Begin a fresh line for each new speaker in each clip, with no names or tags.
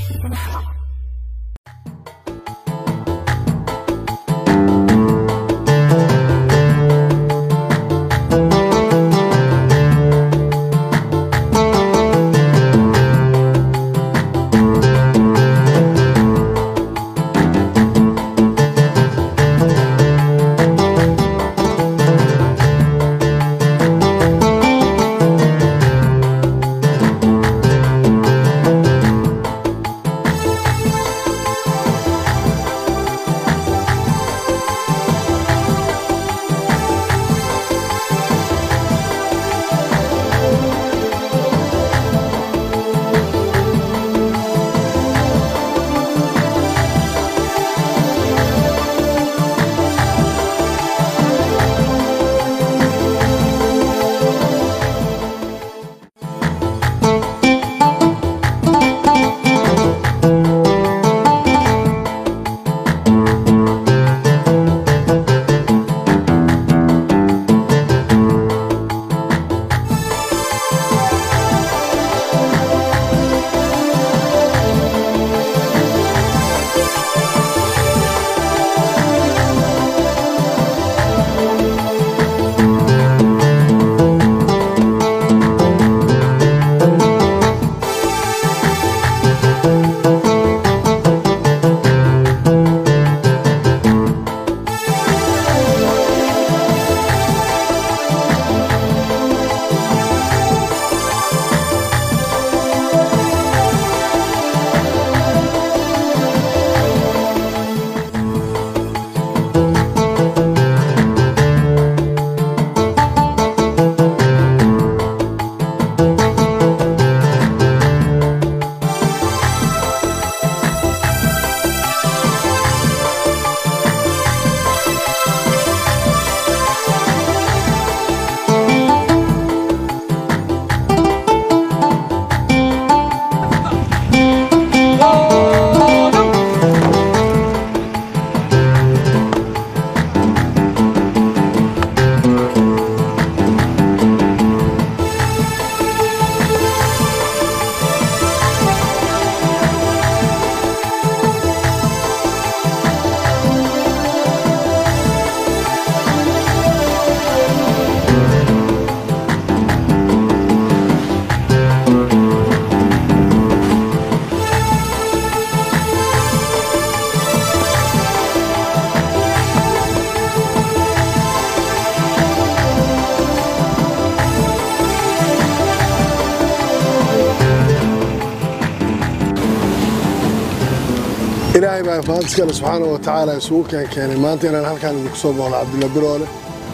ilaahay baa faantiskana subxaana wa tacaala isugu keen keenay maanta inaan halkaan idinku soo booqno cabdilla biroole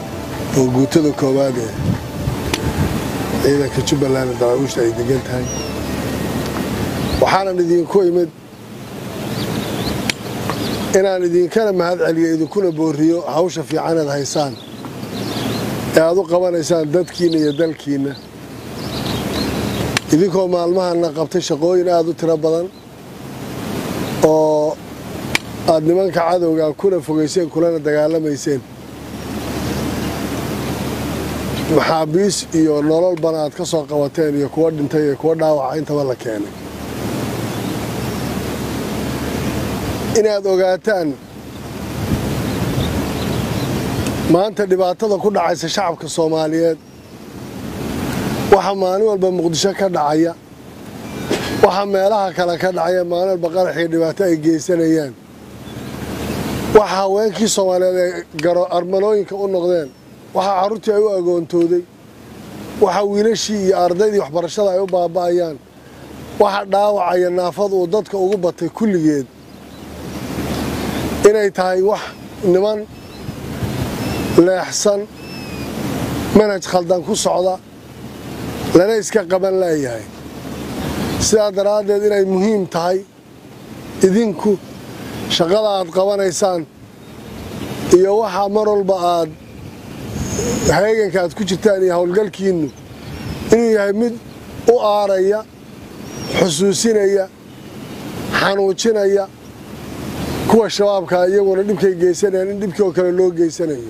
oo guutada koowaad ee ciidanka jubbaland daraawishta ay degan tahay waxaanan idinku imid inaan idinkana mahad celiyo idinkuna boorriyo hawsha fiicaneed haysaan ee aad u qabanaysaan dadkiinna iyo dalkiinna idinkoo maalmahanna qabtay shaqooyin aad u tiro badan oo aad nimanka cadowga kuna fogayseen kulana dagaalamayseen maxaabiis iyo nololbana aad ka soo qabateen iyo kuwa dhintay iyo kuwa dhaawaca intaba la keenay inaad ogaataan maanta dhibaatada ku dhacaysa shacabka soomaaliyeed waxa maalin walba muqdisho ka dhacaya waxa meelaha kale ka dhacaya maalin walba qaraxii dhibaato ay geysanayaan waxa haweenkii soomaaliyeed ay garo armalooyinka u noqdeen waxa carruurtii ay u agoontooday waxa wiilashii iyo ardaydii waxbarashada ay u baaba'ayaan waxa dhaawacaya naafadu uu dadka ugu batay kulligeed inay tahay wax niman leexsan manhaj khaldan ku socda lana iska qaban laayahay sidaa daraaddeed inay muhiim tahay idinku shaqada aad qabanaysaan iyo waxaa mar walba aad heeganka aad ku jirtaan iyo howlgalkiinnu inuu yahay mid u aaraya xusuusinaya xanuujinaya kuwa shabaabkaa iyaguna dhibkay geysanayaan in dhibkii oo kale loo geysanayo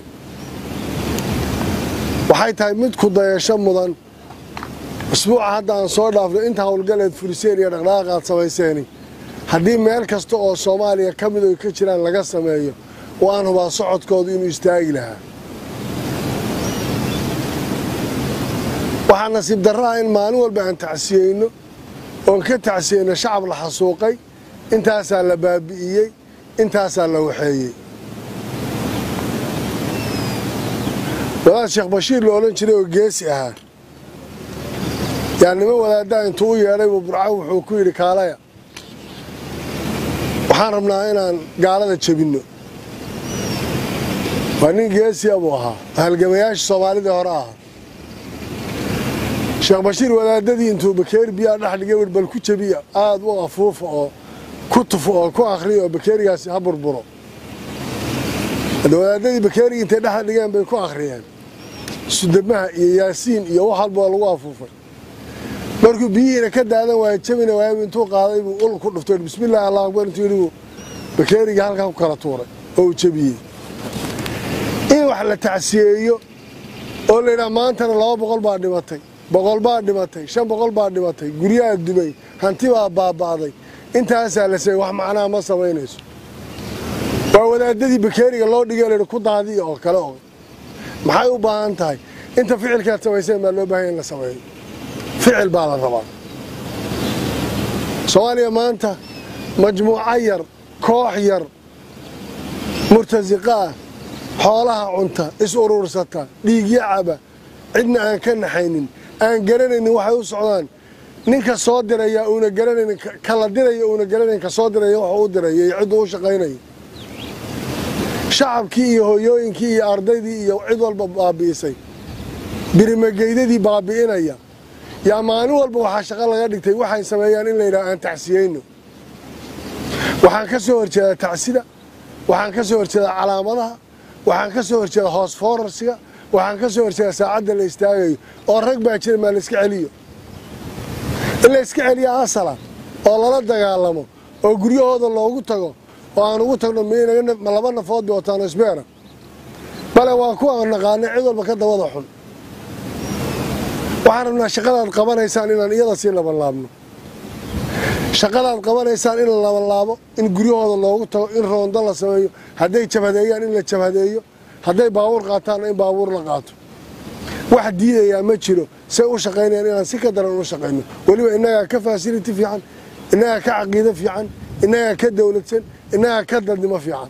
waxay tahay mid ku dayasho mudan isbuuca hadda aan soo dhaafno inta howlgaleed furiseen iyo dhaqdhaqaaq aad samayseeni haddii meel kasta oo soomaaliya ka mid oy ka jiraan laga sameeyo oo aan hubaa socodkoodu inuu istaagi lahaa waxaa nasiib darro ah in maalin walba aan tacsiyeyno oon ka tacsiyeyno shacab la xasuuqay intaasaa la baabi'iyey intaasaa la waxeeyey wadaad sheekh bashiir la odhan jiray oo geesi ahaa yaa niman wadaaddaa intuu u yeedhay buu burco wuxuu ku yidhi kaalaya waxaan rabnaa inaan gaalada jebinno waa nin geesiya buu ahaa halgamayaasha soomaalida hore ahaa sheekh bashiir wadaadadii intuu bakeeri biyaa dhex dhigay wi bal ku jebiya aada u afuufa oo ku tufo oo ku akhriya oo bakeerigaasi ha burburo hadda wadaadadii bakeerigii intay dhex dhigeen bay ku akhriyeen sudamaha iyo yaasiin iyo wax walba oo lagu afuufay markuu biyihiina ka daadan waaya jabina waayab intuu qaaday buu ul ku dhuftay bismillahi allah akbar intuu yidhi buu bakeerigii halkaa ku kala tuuray oo uu jebiyey in wax la tacsiyeeyo oo la yidhaha maantana laba boqol baa dhimatay boqol baa dhimatay shan boqol baa dhimatay guryaha dumay hanti baa baaba'day intaasaa la seeyey wax macnaha ma samaynayso waa wadaadadii bakeeriga loo dhigay layihi ku daadiya oo kale og maxay u baahan tahay inta ficilkaad samayseen baa loo baahanya in la sameeyo ficil baa la rabaa soomaaliya maanta majmuuco yar koox yar murtasiqa ah xoolaha cunta is uruursata dhiigyo caba cidna aan ka naxaynin aan garanaynin waxay u socdaan ninka soo diraya uuna garanaynin kala diraya uuna garanayn ka soo diraya wuxuu u diraya iyo cidduu u shaqaynaya shacabkii iyo hooyooyinkii iyo ardaydii iyo cid walba baabi'isay birimageydadii baabi'inaya yaa maalin walba waxaa shaqo laga dhigtay waxay sameeyaan in la yidhaha aan tacsiyeyno waxaan ka soo horjeedaa tacsida waxaan ka soo horjeedaa calaamadaha waxaan ka soo horjeedaa hoos foorarsiga waxaan ka soo horjeedaa saacadda la istaagayo oo rag baa jira maa layska celiyo in la yska celiya asala oo lala dagaalamo oo guryahooda loogu tago oo aan ugu tagno ma laba nafood bay wataan isbeera bale waa kuwa aan naqaanay cid walba ka dabada xun waxaan rabnaa shaqadaad qabanaysaan inaan iyada sii labanlaabno shaqadaad qabanaysaan in la labanlaabo in guryahooda loogu tago in roondo la sameeyo hadday jabhadeeyaan in la jabhadeeyo hadday baabuur qaataanna in baabuur la qaato wax diidayaa ma jiro say u shaqaynayaan inaan si ka daran u shaqayno weliba innagaa ka fasiliti fiican innagaa ka caqiido fiican innagaa ka dowladsan innagaa ka dadnimo fiican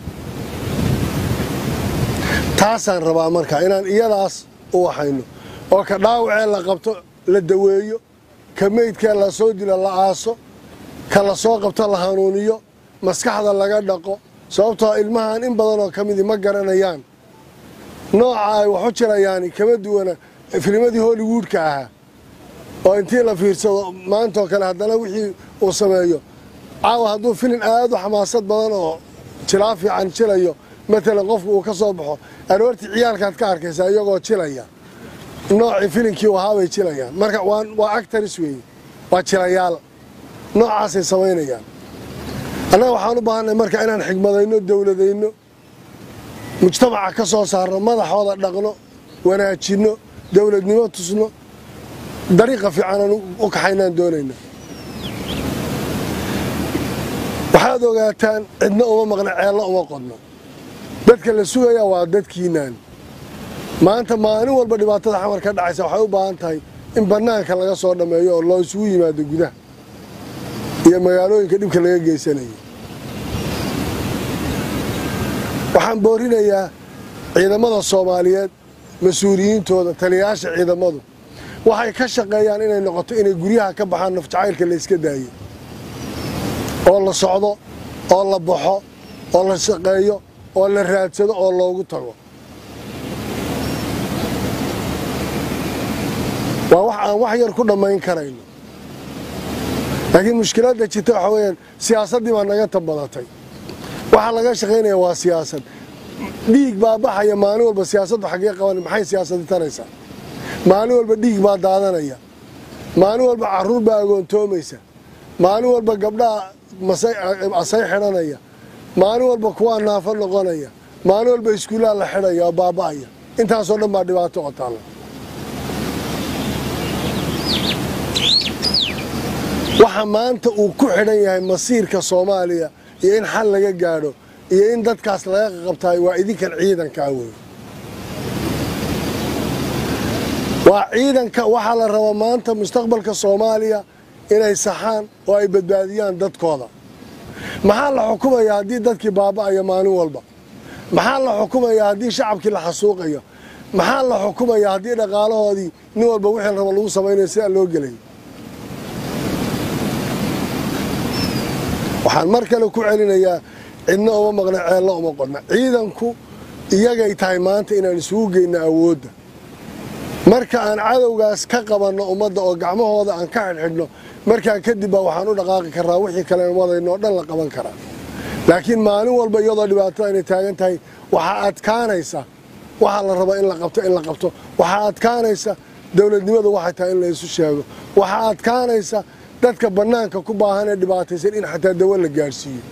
taasaan rabaa marka inaan iyadaas u waxayno oo ka dhaawacee la qabto la daweeyo ka meydkee la soo dilo la aaso ka la soo qabto la hanuuniyo maskaxda laga dhaqo sababtoo ilmahan in badanoo ka midii ma garanayaan nooca ay wax u jirayaani kama duwana filmadii hollywoodka ahaa oo intii la fiirsado maantaoo kale haddana wixii uu sameeyo caawa hadduu filin aad u xamaasad badan oo jilaa fiican jilayo matalan qofku uu ka soo baxo aroortii ciyaalkaad ka arkaysaa iyagoo jilaya noocii filinkii u ahaabay jilayaan marka waa actaris weeye waa jilayaal noocaasay samaynayaan annaga waxaan u baahanay marka inaan xigmadayno dowladayno mujtamaca ka soo saarno madaxooda dhaqno wanaajinno dowladnimo tusno dariiqa fiicanaan u kaxaynaan doonayna waxaad ogaataan cidna uma maqna ceello uma qodno dadka la sugayaa waa dadkiinaan maanta maalin walba dhibaatada xamar ka dhacaysa waxay u baahan tahay in bannaanka laga soo dhammeeyo oo loo isugu yimaado gudaha iyo magaalooyinka dhibka laga geysanaya waxaan boorinayaa ciidamada soomaaliyeed mas-uuliyiintooda taliyayaasha ciidamadu waxay ka shaqeeyaan inay noqoto inay guryaha ka baxaan nafjacaylka la yska daayo oo la socdo oo la baxo oo la shaqeeyo oo la raadsado oo loogu tago waa wax aan wax yar ku dhammayn karayno laakiin mushkiladda jirta waxaa weyaan siyaasaddii baa naga tabadatay waxaa laga shaqaynaya waa siyaasad dhiig baa baxaya maalin walba siyaasaddu xaggee qaban maxay siyaasadi taraysaa maalin walba dhiig baa daadanaya maalin walba caruur baa agoontoomaysa maalin walba gabdhaha asay xidhanaya maalin walba kuwaa naafo noqonaya maalin walba iskuullaha la xidhaya oo baaba'aya intaasoo dhan baa dhibaato oo taalla waxa maanta uu ku xidhan yahay masiirka soomaaliya iyo in xal laga gaadho iyo in dadkaas laga qaqabtaay waa idinkan ciidankaa wey waa ciidanka waxaa la rabaa maanta mustaqbalka soomaaliya inay saxaan oo ay badbaadiyaan dadkooda maxaa la xukumayaa haddii dadkii baaba'aya maalin walba maxaa la xukumayaa haddii shacabkii la xasuuqayo maxaa la xukumayaa haddii dhaqaalahoodii nin walba wixii raba lagu samaynayo sidaa loo gelay waxaan mar kale ku celinayaa cidna uma maqna ceello uma qodna ciidanku iyagay tahay maanta inaan isugu geyno awoodda marka aan cadowgaas ka qabanno ummadda oo gacmahooda aan ka xidhxidhno markaa kadib baa waxaan u dhaqaaqi karraa wixii kale wadayno oo dhan la qaban karaa laakiin maalin walba iyadoo dhibaatada inay taagan tahay waxaa adkaanaysa waxaa la raba in la qabto in la qabto waxaa adkaanaysa dowladnimadu waxay tahay in la isu sheego waxaa adkaanaysa dadka bannaanka ku baahan ee dhibaataysan in xataa dawo la gaadhsiiyo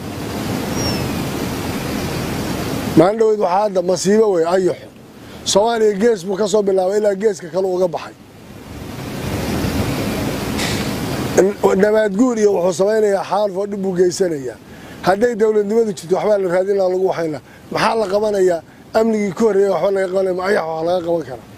maalin dhaweyd waxaa hadda masiibo wey ayaxo soomaaliya gees buu ka soo bilaabay ilaa geeska kale uga baxay nabaadguur iyo wuxuu samaynayaa xaalf oo dhib buu geysanayaa hadday dowladnimadu jirto waxbaa la raadin laha lagu waxayn laha maxaa la qabanayaa amnigii ku horreeya waxba laga qabanaya ma ayax wax laga qaban karaa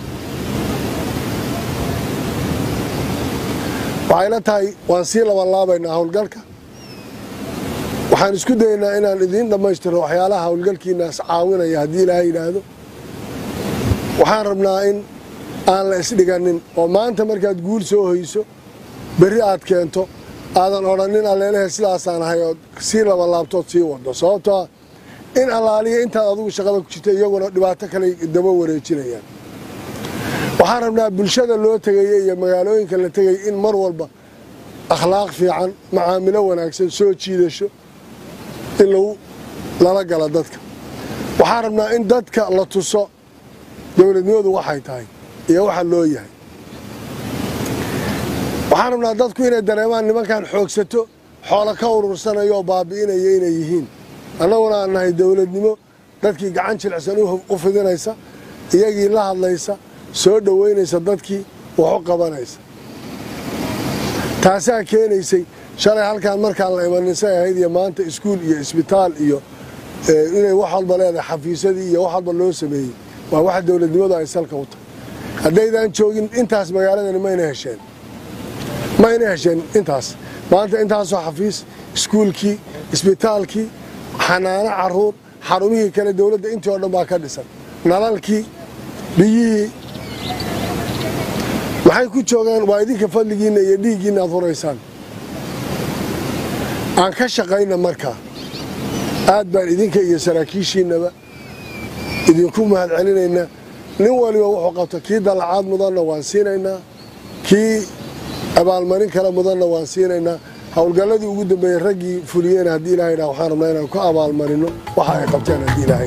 waxay la tahay waan sii labanlaabaynaa howlgalka waxaan isku dayaynaa inaan idiin dhammaystiro waxyaalaha howlgalkiinaas caawinaya haddii ilaahay yidhaahdo waxaan rabnaa in aan la isdhiganin oo maanta markaad guul soo hoyso berri aad keento aadan odhanin alleelehe sidaasaan ahay ood sii labanlaabtood sii wado sababtoo in allaaliya intaad adugu shaqada ku jirta iyaguna dhibaato kale daba wareejinayaan waxaan rabnaa bulshada loo tegaya iyo magaalooyinka la tegaya in mar walba akhlaaq fiican macaamilo wanaagsan soo jiidasho in lagu lala gala dadka waxaan rabnaa in dadka la tuso dowladnimadu waxay tahay iyo waxa loo yahay waxaan rabnaa dadku inay dareemaan nimankan xoogsato xoolo ka urursanayo oo baabi'inaya inay yihiin annaguna aan nahay dowladnimo dadkii gacan jilicsan u fidinaysa iyagii la hadlaysa soo dhoweynaysa dadkii wax u qabanaysa taasaa keenaysay shalay halkaan markaan la imanisay ahayd iyo maanta iskuul iyo isbitaal iyo inay wax walba leedahay xafiisadii iyo wax walba loo sameeyey waa waxa dowladnimadu ay salka u tahay haddaydaan joogin intaas magaaladani mayna hesheen mayna hesheen intaas maanta intaasoo xafiis iskuulkii isbitaalkii xanaano caruur xarumihii kale dowladda intii oo dhan baa ka dhisan nalalkii biyihii maxay ku joogaan waa idinka fadligiinna iyo dhiiggiinna aad huraysaan aan ka shaqayna markaa aad baan idinka iyo saraakiishiinnaba idinku mahad celinaynaa nin waliba wuxuu qabto kii dallacaad mudanna waan siinaynaa kii abaalmarin kale mudanna waan siinaynaa howlgalladii ugu dambeeyey raggii fuliyeen haddii ilahay dhaa waxaan rabnaa inaan ku abaalmarino waxa ay qabteen haddii ilaahay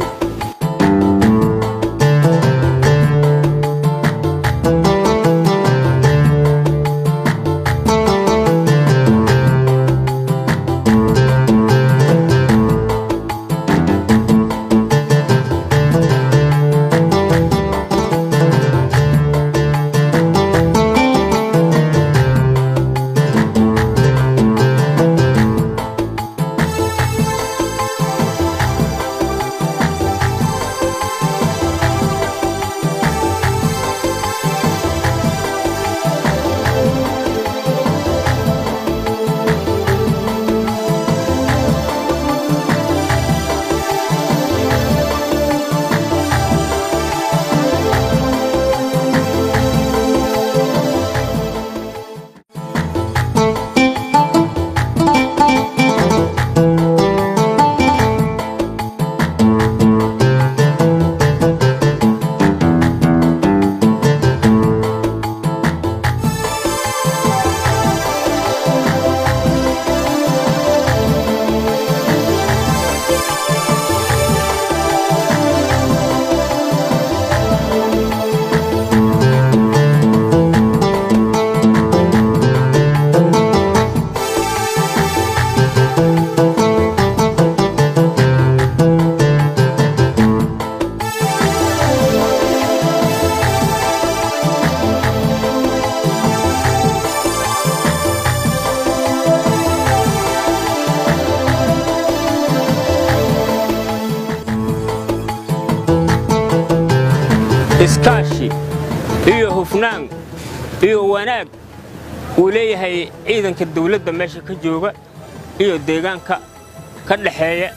iskaashi iyo hufnaan iyo wanaag uu leeyahay ciidanka dawladda meesha ka jooga iyo deegaanka ka dhaxeeya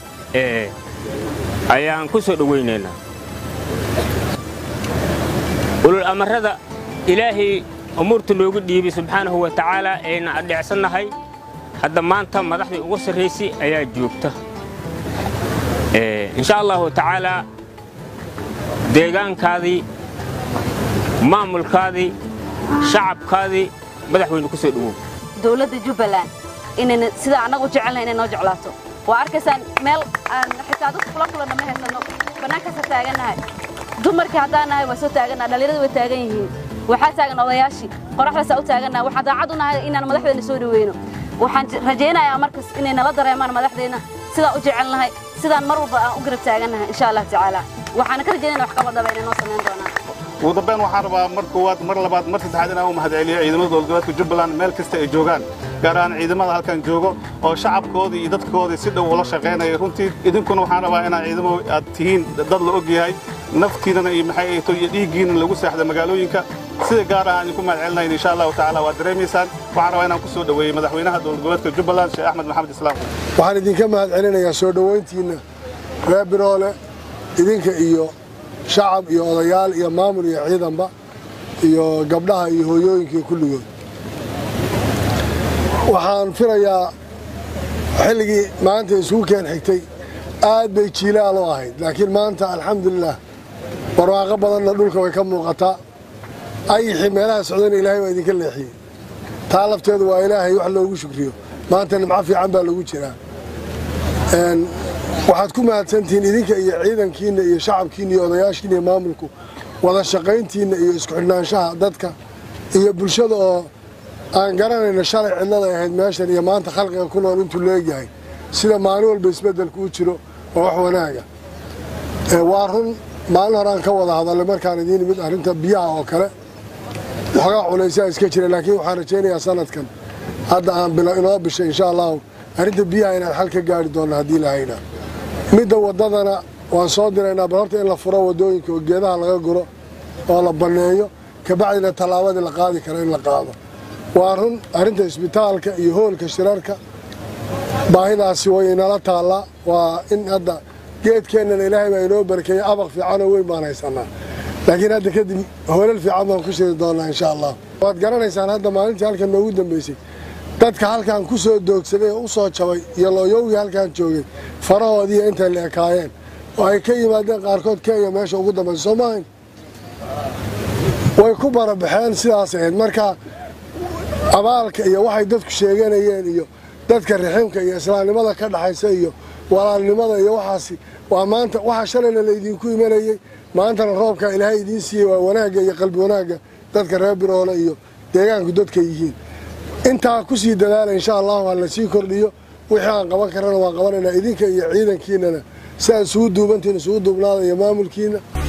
ayaan ku soo dhowaynaynaa ulul amarrada ilaahay umuurta noogu dhiibay subxaanahu wa tacaalaa ayna adheecsannahay hadda maanta madaxdii ugu sarraysay ayaa joogta insha allahu tacaalaa deegaankaadii maamulkaadii shacabkaadii madaxweyne ku soo dhowow
dowladda jubbaland inayna sida annagu jecelnahay inay noo jeclaato waa arkaysaan meel aan xitaa dadka kula kulanna ma haysanno bannaankaasa taagannahay dumarkii haddaan nahay waa soo taagannaha dhallinyarada way taagan yihiin waxaa taagan odayaashii qoraxdaasaa u taagannaha waxaan daacad u nahay inaan madaxdeenna soo dhoweyno waxaan rajaynayaa markas inay nala dareemaan madaxdeenna sidaan u jecelnahay sidaan mar walba aan u garab taagannahay insha allah tacaala waxaana ka rajaynayna wax qabadhaba inay noo samayn doonaan
ugu dambeyn waxaan rabaa mar koowaad mar labaad mar saddexaad inaan u mahadceliyo ciidamada dowladgoboleedka jubbaland meel kasta ay joogaan gaar ahaan ciidamada halkan joogo oo shacabkoodii iyo dadkoodii si dhow ula shaqaynaya runtii idinkuna waxaan rabaa inaa ciidamo aad tihiin dad la og yahay naftiinana iyo maxay ahayto iyo dhiiggiina lagu seexda magaalooyinka sida gaar ah aan idinku mahadcelinayn insha allahu tacaala waad dareemaysaan waxaan rabaa inaan ku soo dhoweeyey madaxweynaha dowladgoboleedka jubbaland sheekh axmed maxamed islaam
waxaan idinka mahadcelinayaa soo dhowayntiinna reer biroole idinka iyo shacab iyo odayaal iyo maamul iyo ciidanba iyo gabdhaha iyo hooyooyinka iyo kulligood waxaan filayaa xilligii maanta isugu keen xigtay aad bay jiilaal u ahayd laakiin maanta alxamdulilah barwaaqo badanna dhulka way ka muuqataa ayixii meelaha socdana ilaahay waa idinka leexiyey taa lafteedu waa ilaahay wax loogu shukriyo maanta nimco fiican baa lagu jiraa waxaad ku mahadsantihiin idinka iyo ciidankiinna iyo shacabkiinna iyo odayaashiina iyo maamulku wada shaqayntiinna iyo isku xidhnaanshaha dadka iyo bulshada oo aan garanayno shalay cidlada ahayd meeshan iyo maanta khalqiga ku nool intuu leegyahay sida maalin walba isbeddelku u jiro oo wax wanaaga waa run maalin hore aan ka wada hadallay markaan idiin imid arrinta biyaha oo kale waxoogaa culaysaa iska jira laakiin waxaan rajaynayaa sanadkan hadda aan inoo bishay insha allahu arrinta biyaha inaan xal ka gaari doonno haddii lahayna midda waddadana waan soo diraynaa bal horta in la furo waddooyinka oo geedaha laga guro oo la banneeyo kabacdina tallaabadii la qaadi karo in la qaado waa run arrinta isbitaalka iyo hoolka shirarka baahidaasi way inala taallaa waa in hadda geedkeennana ilaahay baa inoo barakeeyey abaq fiicanoo weyn baan haysanaa laakiin hadda kadib hoolal fiican baan ku shiri doonnaa insha allah waad garanaysaan hadda maalintii halkan noogu dambaysay dadka halkan ku soo doogsaday oo u soo jabay iyo looyowgii halkan joogay farahoodiiyo intay la ekaayeen oo ay ka yimaadeen qaarkood kenya meesha ugu dambaysa soo maahayn way ku barabaxeen sidaas ahayd marka abaalka iyo waxay dadku sheeganayeen iyo dadka riximka iyo islaamnimada ka dhaxaysa iyo walaalnimada iyo waxaasi waa maanta waxa shalayna laydinku imanayey maantana roobka ilaahay idiin siiyey waa wanaagga iyo qalbi wanaagga dadka reer biroole iyo deegaanku dadka yihiin intaa ku sii dadaala insha allahu ha la sii kordhiyo wixii aan qaban karana waan qabanaynaa idinka iyo ciidankiinana si aad isugu duubantiin isugu duubnaada iyo maamulkiina